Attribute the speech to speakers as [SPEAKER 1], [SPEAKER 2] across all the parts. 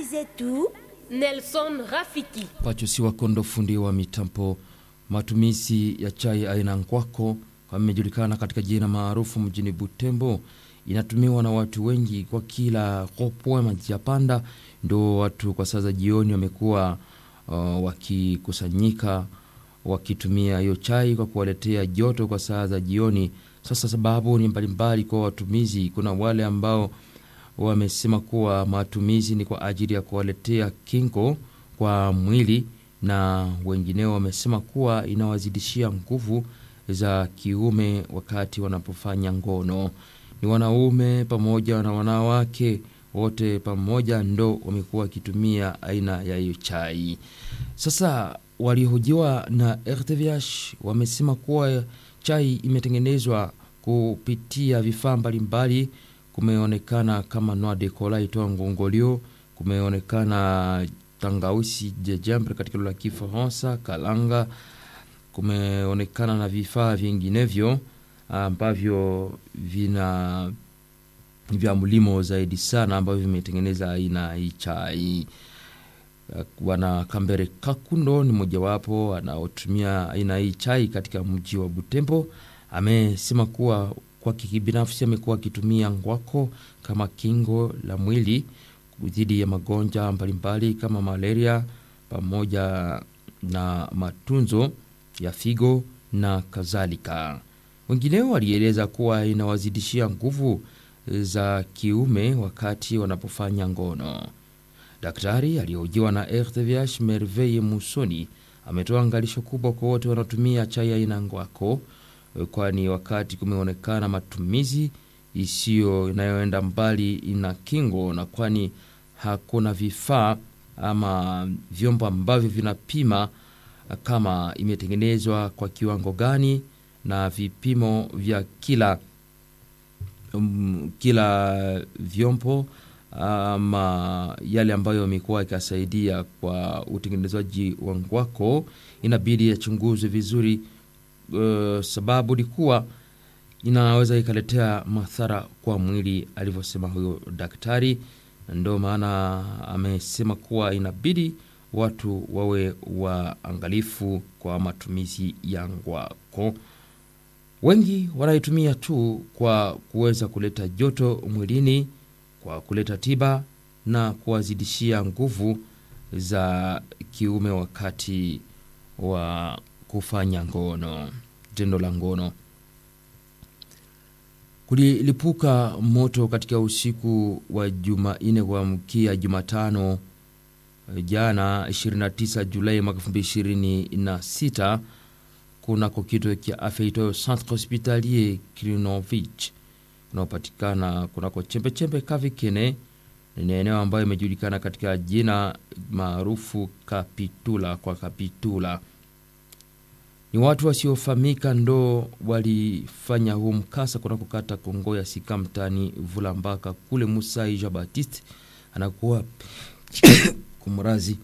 [SPEAKER 1] zetu
[SPEAKER 2] Nelson Rafiki.
[SPEAKER 3] Pacho si Wakondo, fundi wa mitambo. Matumizi ya chai aina ngwako kama imejulikana katika jina maarufu mjini Butembo, inatumiwa na watu wengi kwa kila kopwe majia panda. Ndo watu kwa saa za jioni wamekuwa uh, wakikusanyika wakitumia hiyo chai kwa kuwaletea joto kwa saa za jioni. Sasa sababu ni mbalimbali kwa watumizi. Kuna wale ambao wamesema kuwa matumizi ni kwa ajili ya kuwaletea kingo kwa mwili, na wengineo wamesema kuwa inawazidishia nguvu za kiume wakati wanapofanya ngono. Ni wanaume pamoja na wanawake wote pamoja ndo wamekuwa wakitumia aina ya hiyo chai. Sasa waliohojiwa na RTVH wamesema kuwa chai imetengenezwa kupitia vifaa mbalimbali. Kumeonekana kama noa de cola itoa ngongolio, kumeonekana tangausi jejembre katika lugha ya Kifaransa, kalanga, kumeonekana na vifaa vinginevyo ambavyo vina vya mlimo zaidi sana ambavyo vimetengeneza aina hii chai. Bwana Kambere Kakundo ni mojawapo anaotumia aina hii chai katika mji wa Butembo. Amesema kuwa kwa kibinafsi amekuwa akitumia ngwako kama kingo la mwili dhidi ya magonjwa mbalimbali kama malaria pamoja na matunzo ya figo na kadhalika. Wengineo walieleza kuwa inawazidishia nguvu za kiume wakati wanapofanya ngono. Daktari aliyehojiwa na RTVH Merveille Musoni ametoa angalisho kubwa kwa wote wanaotumia chai aina ngwako, kwani wakati kumeonekana matumizi isiyo inayoenda mbali ina kingo, na kwani hakuna vifaa ama vyombo ambavyo vinapima kama imetengenezwa kwa kiwango gani na vipimo vya kila um, kila vyombo ama yale ambayo yamekuwa ikasaidia kwa utengenezaji wa ngwako inabidi yachunguzwe vizuri. Uh, sababu ni kuwa inaweza ikaletea madhara kwa mwili, alivyosema huyo daktari. Ndo maana amesema kuwa inabidi watu wawe waangalifu kwa matumizi ya ngwako. Wengi wanaitumia tu kwa kuweza kuleta joto mwilini, kwa kuleta tiba na kuwazidishia nguvu za kiume wakati wa kufanya ngono, tendo la ngono. Kulilipuka moto katika usiku wa Jumanne kuamkia Jumatano jana 29 Julai mwaka 2026 kunako kituo cha afya itoyo Centre Hospitalier Klinovich unaopatikana kunako chembechembe Kavikene. Ni eneo ambayo imejulikana katika jina maarufu Kapitula kwa Kapitula. Ni watu wasiofahamika ndo walifanya huu mkasa kunako kata Kongo ya Sika mtani Vulambaka kule. Musa Ija Batiste anakuwa kumrazi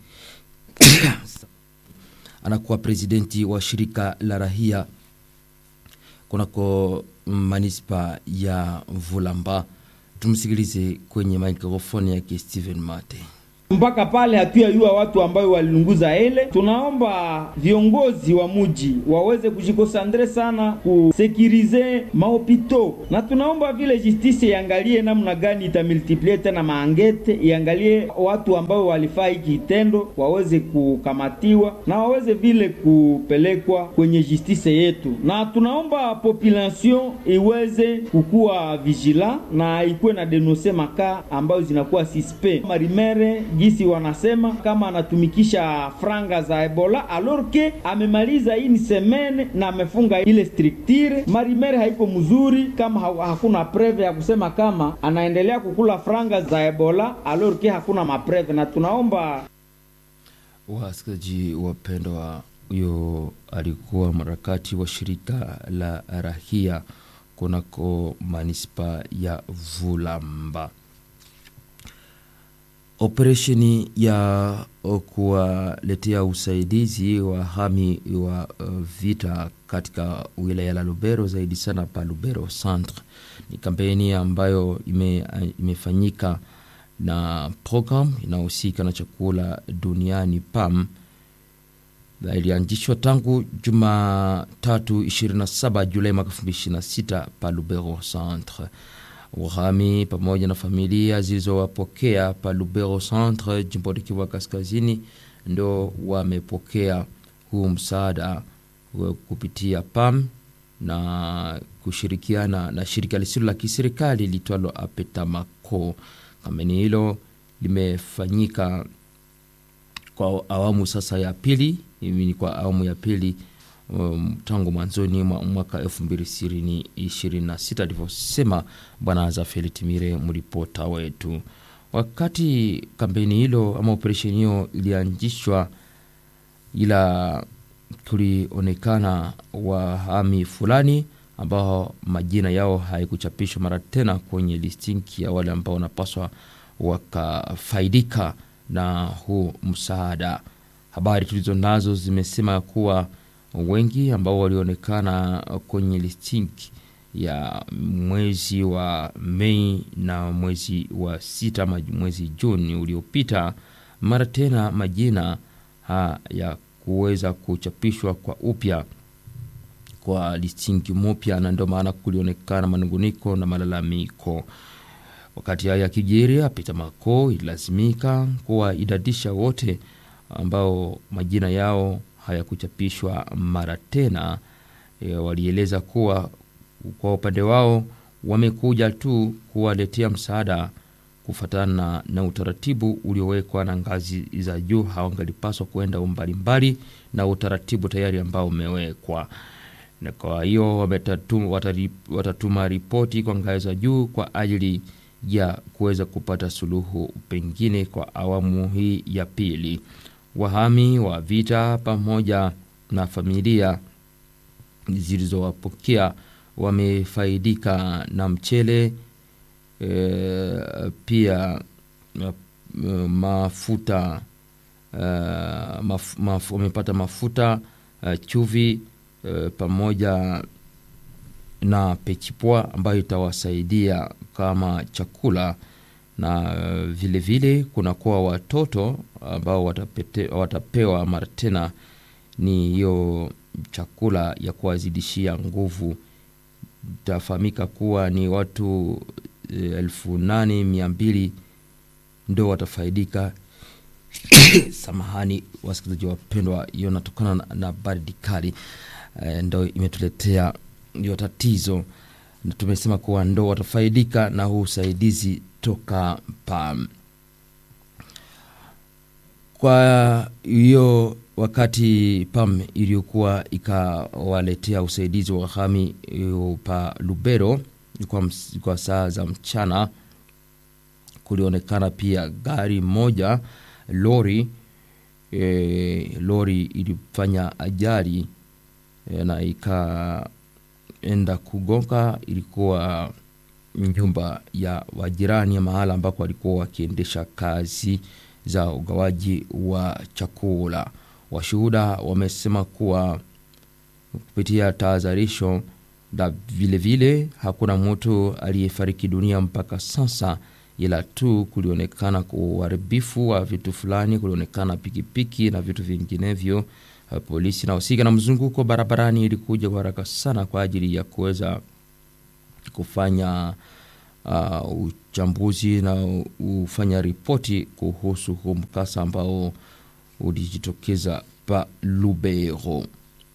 [SPEAKER 3] anakuwa presidenti wa shirika la rahia kunako manispa ya Vulamba. Tumsikilize kwenye mikrofoni yake Steven Mate.
[SPEAKER 4] Mpaka pale hatuyajua watu ambayo walilunguza ele. Tunaomba viongozi wa muji waweze kujikosandre sana kusekirize mahopito, na tunaomba vile justice iangalie namna gani itamultiplie tena maangete, iangalie watu ambao walifaa hiki kitendo waweze kukamatiwa na waweze vile kupelekwa kwenye justice yetu, na tunaomba population iweze kukuwa vigila na ikuwe na denonse makaa ambayo zinakuwa sispe marimere gisi wanasema kama anatumikisha franga za Ebola alors que amemaliza hii ni semene na amefunga ile structure. Marimere haiko mzuri kama ha hakuna preve ya kusema kama anaendelea kukula franga za Ebola alors que hakuna mapreve, na tunaomba
[SPEAKER 3] wasikilizaji wapendwa, huyo alikuwa mharakati wa shirika la rahia kunako manispa ya Vulamba. Operesheni ya kuwaletea usaidizi wa hami wa vita katika wilaya la Lubero, zaidi sana pa Lubero Centre, ni kampeni ambayo ime, imefanyika na program inayohusika na chakula duniani PAM na ilianzishwa tangu Jumatatu 27 Julai mwaka 2026 pa Lubero Centre. Wahami pamoja na familia zilizowapokea pa Lubero Centre jimboni Kivu Kaskazini ndo wamepokea huu msaada kupitia PAM na kushirikiana na shirika lisilo la kiserikali litwalo Apetamako. Kampeni hilo limefanyika kwa awamu sasa ya pili, hivi ni kwa awamu ya pili um, tangu mwanzoni mwa mwaka elfu mbili ishirini na sita alivyosema Bwana Zafeli Timire, mripota wetu. Wakati kampeni hilo ama operesheni hiyo ilianzishwa, ila kulionekana wahami fulani ambao majina yao haikuchapishwa mara tena kwenye listinki ya wale ambao wanapaswa wakafaidika na huu msaada. Habari tulizo nazo zimesema kuwa wengi ambao walionekana kwenye listinki ya mwezi wa Mei na mwezi wa sita ama mwezi Juni uliopita, mara tena majina ya kuweza kuchapishwa kwa upya kwa listingi mupya, na ndio maana kulionekana manunguniko na malalamiko. Wakati haya yakijiri, Apetamako ililazimika kuwaidadisha wote ambao majina yao hayakuchapishwa mara tena. E, walieleza kuwa kwa upande wao wamekuja tu kuwaletea msaada kufatana na utaratibu uliowekwa na ngazi za juu. Hawangalipaswa kuenda umbali mbali na utaratibu tayari ambao umewekwa, na kwa hiyo watatuma ripoti kwa ngazi za juu kwa ajili ya kuweza kupata suluhu pengine kwa awamu hii ya pili. Wahami wa vita pamoja na familia zilizowapokea wamefaidika na mchele e, pia mafuta uh, maf, maf, wamepata mafuta uh, chuvi uh, pamoja na pechipwa ambayo itawasaidia kama chakula na uh, vile vile kunakuwa watoto ambao watapete, watapewa mara tena ni hiyo chakula ya kuwazidishia nguvu. Itafahamika kuwa ni watu elfu nane mia mbili ndo watafaidika. Samahani wasikilizaji wapendwa, hiyo natokana na, na baridi kali e, ndo imetuletea hiyo tatizo, na tumesema kuwa ndo watafaidika na huu usaidizi toka PAM. Kwa hiyo wakati PAM iliyokuwa ikawaletea usaidizi wa wahami pa Lubero kwa, kwa saa za mchana, kulionekana pia gari moja lori e, lori ilifanya ajali e, na ikaenda kugonga, ilikuwa nyumba ya wajirani ya mahala ambako walikuwa wakiendesha kazi za ugawaji wa chakula. Washuhuda wamesema kuwa kupitia tahadharisho na vilevile hakuna mtu aliyefariki dunia mpaka sasa, ila tu kulionekana uharibifu wa vitu fulani, kulionekana pikipiki na vitu vinginevyo. Polisi inahusika na mzunguko barabarani ilikuja kwa haraka sana kwa ajili ya kuweza kufanya uh, uchambuzi na ufanya ripoti kuhusu huu mkasa ambao ulijitokeza pa Lubero.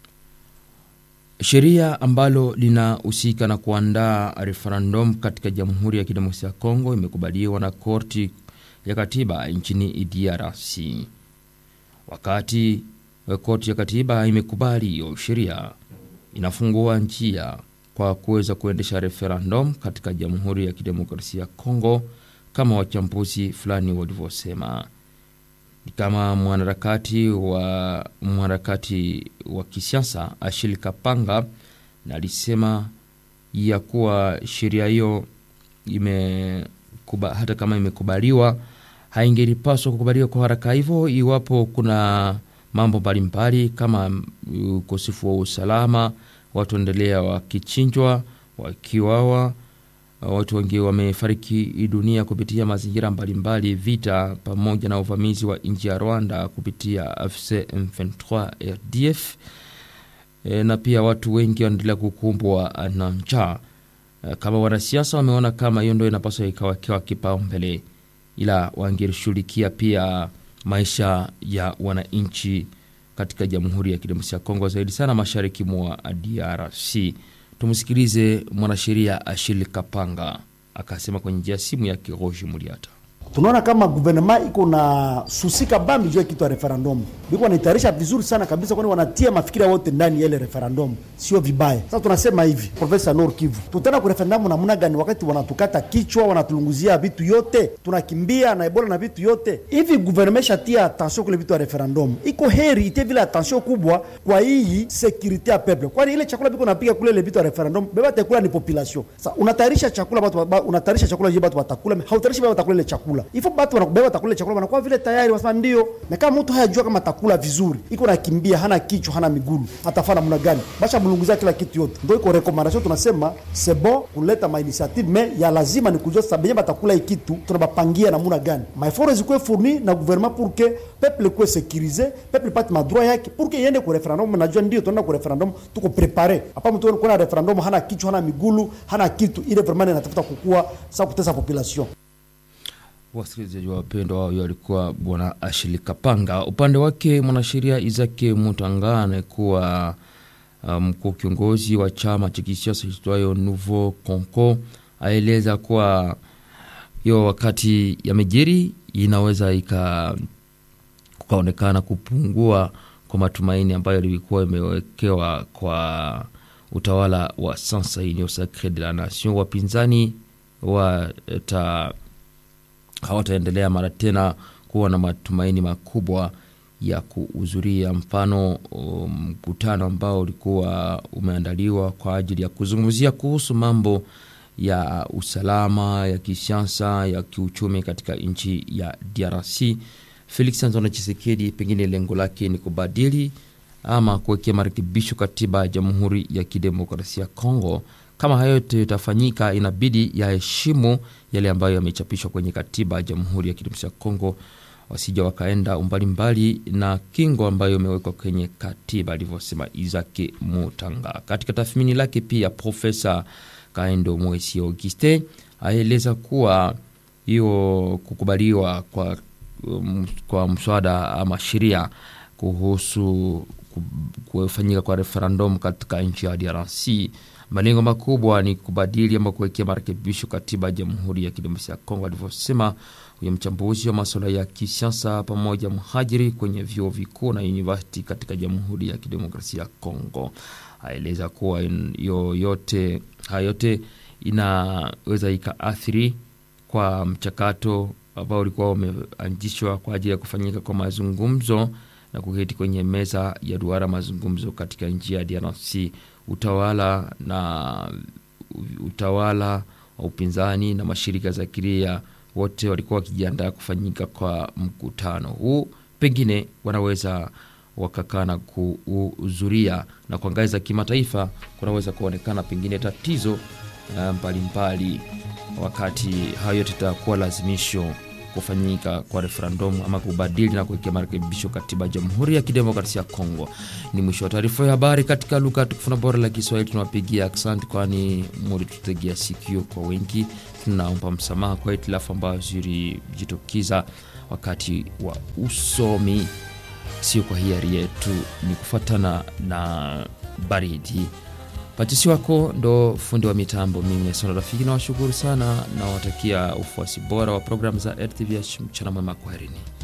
[SPEAKER 3] Sheria ambalo linahusika na kuandaa referendum katika Jamhuri ya Kidemokrasia ya Kongo imekubaliwa na korti ya katiba nchini DRC. Wakati korti ya katiba imekubali hiyo sheria, inafungua njia kwa kuweza kuendesha referendum katika Jamhuri ya Kidemokrasia ya Kongo kama wachambuzi fulani walivyosema. Ni kama mwanaharakati wa mwanaharakati wa kisiasa Ashil Kapanga na alisema ya kuwa sheria hiyo imekuba, hata kama imekubaliwa haingelipaswa kukubaliwa kwa haraka hivyo, iwapo kuna mambo mbalimbali kama ukosefu wa usalama, watu endelea wakichinjwa, wakiwawa watu wengi wamefariki dunia kupitia mazingira mbalimbali, vita pamoja na uvamizi wa nchi ya Rwanda kupitia AFC M23 RDF. E, na pia watu wengi wanaendelea kukumbwa na njaa. E, kama wanasiasa wameona kama hiyo ndio inapaswa ikawekewa kipaumbele, ila wangeshughulikia pia maisha ya wananchi katika Jamhuri ya Kidemokrasia ya Kongo, zaidi sana mashariki mwa DRC. Tumsikilize mwanasheria Ashili Kapanga akasema kwenye njia ya simu yake Roji Muliata.
[SPEAKER 1] Tunaona kama guvernema iko na susika bambi juu ya kitu ya referendum, biko wanaitayarisha vizuri sana kabisa, kwani wanatia mafikira wote ndani ya ile referendum, sio vibaya. Sasa tunasema hivi, Profesa Nord Kivu, tutaenda ku referendum namna gani wakati wanatukata kichwa, wanatulunguzia vitu yote, tunakimbia na Ebola na vitu yote hivi. Guvernema shatia attention kule vitu ya referendum, iko heri itie vile attention kubwa kwa hii security ya peuple, kwani ile chakula biko napiga kule ile vitu ya referendum, beba tekula ni population. Sasa unatayarisha chakula watu, unatayarisha chakula je, watu watakula, hautayarishi baba watakula ile chakula ifo batu wanakubeba takula chakula wanakuwa vile tayari, wasema ndio. Na kama mtu hayajua kama takula vizuri, iko nakimbia, hana kichwa, hana migulu, atafaa namna gani? Basha mlunguzia kila kitu yote, ndio iko recommendation. Tunasema c'est bon kuleta ma initiative me ya lazima ni kujua sababu batakula hii kitu tunabapangia namna gani, maeforo zikuwe fourni na gouvernement pour que peuple kuwe sécurisé, peuple pate madroit yake pour que iende ku referendum. Najua ndio tunaenda ku referendum, tuko prepare hapa. Mtu kuna referendum hana kichwa, hana migulu, hana kitu, ile vraiment inatafuta kukua sasa kutesa population
[SPEAKER 3] Wasikilizaji wa wapendwa, wao walikuwa bwana Ashili Kapanga. Upande wake mwanasheria Izake Mutangane kuwa mkuu um, kiongozi wa chama cha kisiasa kitwayo Nouveau Conco aeleza kuwa hiyo wakati ya mejeri inaweza ika kukaonekana kupungua kwa matumaini ambayo ilikuwa imewekewa kwa utawala wa sasa Union Sacree de la Nation. Wapinzani wata hawataendelea mara tena kuwa na matumaini makubwa ya kuhudhuria mfano mkutano um, ambao ulikuwa umeandaliwa kwa ajili ya kuzungumzia kuhusu mambo ya usalama ya kisiasa ya kiuchumi katika nchi ya DRC. Felix Antoine Tshisekedi pengine lengo lake ni kubadili ama kuwekea marekebisho katiba ya Jamhuri ya Kidemokrasia ya Kongo. Kama hayo yote itafanyika, inabidi yaheshimu yale ambayo yamechapishwa kwenye katiba ya Jamhuri ya Kidemokrasia ya Kongo, wasija wakaenda umbali mbali na kingo ambayo imewekwa kwenye katiba, alivyosema Izake Mutanga. Katika tathmini lake pia Profesa Kaendo Mwesi Auguste aeleza kuwa hiyo kukubaliwa kwa, um, kwa mswada ama sheria kuhusu kufanyika kwa referendum katika nchi ya DRC malengo makubwa ni kubadili ama kuwekea marekebisho katiba ya Jamhuri ya Kidemokrasia ya Kongo, alivyosema huyo mchambuzi wa masuala ya kisiasa pamoja mhajiri kwenye vyuo vikuu na university katika Jamhuri ya Kidemokrasia ya Kongo. Aeleza kuwa yoyote haya yote inaweza ikaathiri kwa mchakato ambao ulikuwa umeanzishwa kwa ajili ya kufanyika kwa mazungumzo na kuketi kwenye meza ya duara mazungumzo katika nchi ya DRC. Utawala na utawala wa upinzani na mashirika za kiraia wote walikuwa wakijiandaa kufanyika kwa mkutano huu, pengine wanaweza wakakana kuhudhuria, na kwa ngazi za kimataifa kunaweza kuonekana pengine tatizo mbalimbali, wakati hayo yote itakuwa lazimisho kufanyika kwa referendum ama kubadili na kuwekea marekebisho katiba ya Jamhuri ya Kidemokrasia ya Kongo. Ni mwisho wa taarifa ya habari katika lugha tukufu na bora la Kiswahili. Tunawapigia asante, kwani mulitutegea sikio kwa wengi. Tunaomba msamaha kwa hitilafu ambayo zilijitokeza wakati wa usomi, sio kwa hiari yetu, ni kufuatana na baridi. Patisi wako ndo fundi wa mitambo. Mimi Nesona Rafiki na washukuru sana na watakia ufuasi bora wa programu za RTVH. Mchana mwema, kwaherini.